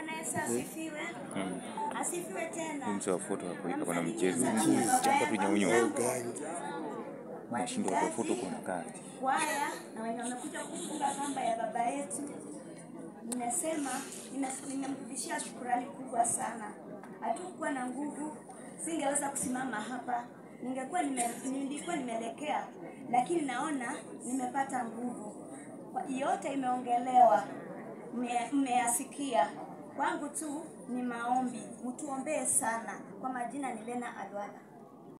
Bwana Yesu asifiwe. Asifiwe tena. Mse wa foto hapo iko na Namsalimia mchezo. sana baba Chapa tu yangu, nyaunyo. babu yangu, Nashindwa kwa foto kwa kati. kwaya na wenye wamekuja kufunga kamba ya baba yetu. Nimesema nime- nimemrudishia shukurani kubwa sana. Hatukuwa na nguvu, singeweza kusimama hapa, ningekuwa nime, nilikuwa nimeelekea, lakini naona nimepata nguvu. Kwa- Yote imeongelewa, mme- mmeyasikia. Kwangu tu ni maombi, mtuombee sana. Kwa majina ni Lena Alwala.